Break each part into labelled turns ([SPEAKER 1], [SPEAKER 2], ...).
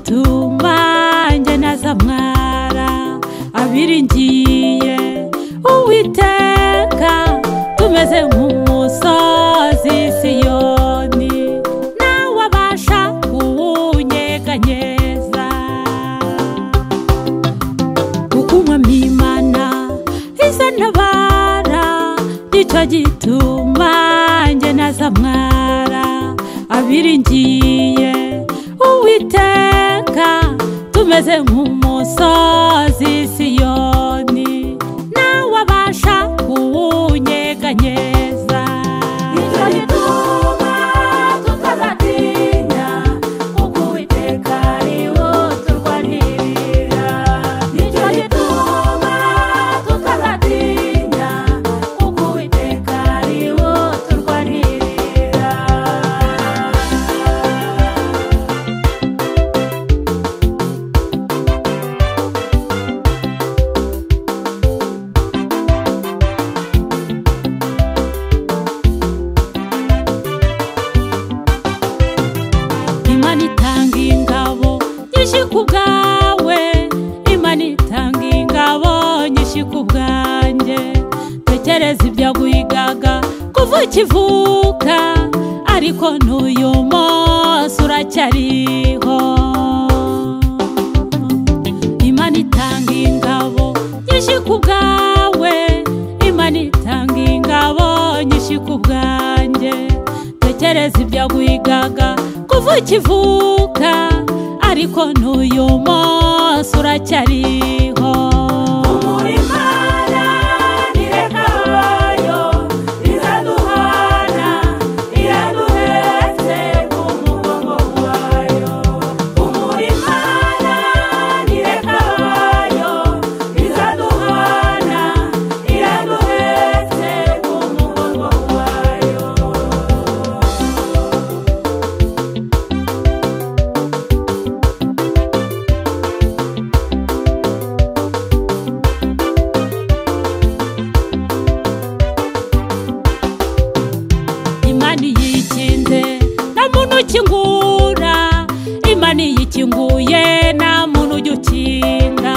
[SPEAKER 1] tumba njye na zamwara abiringiye uwiteka tumeze nk'umusozi siyoni nawe abasha kuwunyeganyeza kukunywa mimana izo ntabara nicyo gituma njye na zamwara abiringiye uwiteka tumeze nk'umusozi siyoni nawe abasha kuwunyeganyeza nicyo gituma tutazatinya kuko uwiteka ari wo turwanirira nicyo gituma tutazatinya kuko uwiteka ari wo turwanirira imana itanga ingabo nyinshi ku bwawe imana itanga ingabo nyinshi ku bwanjye tekereza ibyo wigaga kuva ukivuka ariko n'uyu munsi uracyariho imana itanga ingabo nyinshi ku bwawe imana itanga ingabo nyinshi ku bwanjye tekereza ibyo wigaga kuva ukivuka ariko n'uyu munsi uracyariho
[SPEAKER 2] Imana ireka abayo, iraduhana, iraduhetse ku mugongo wayo. Imana ireka abayo, iraduhana, iraduhetse ku mugongo wayo.
[SPEAKER 1] imana iyo ikinze nta muntu ukingura imana iyo ikinguye nta muntu ujya ukinga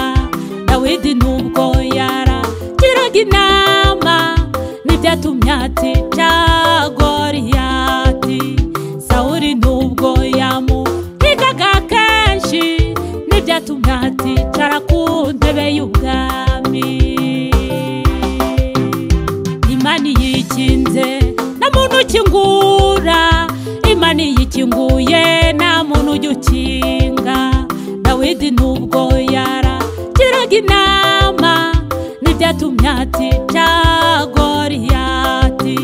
[SPEAKER 1] dawidi nubwo yarakiraga inama n'ibyatumye atca goriyati sawuri nubwo yamuhigaga kenshi n'ibyatumye aticara ku ntebe y'ubwami imana iyo ikinze nta muntu ukingura imana iyo ikinguye nta muntu ujya ukinga dawidi nubwo yarakiraga inama n'ibyatumye atica goriyati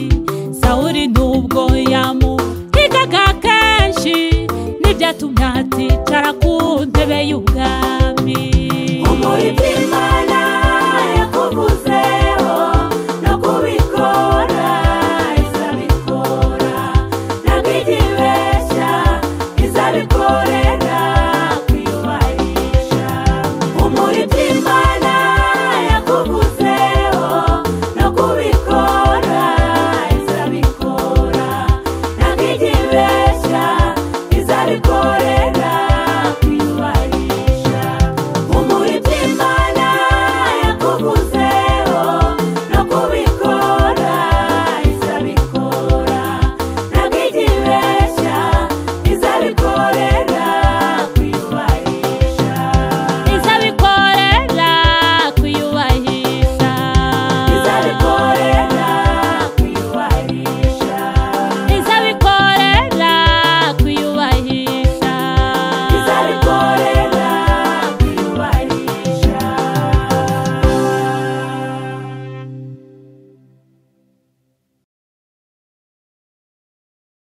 [SPEAKER 1] sawuri nubwo yamuhigaga kenshi n'ibyatumye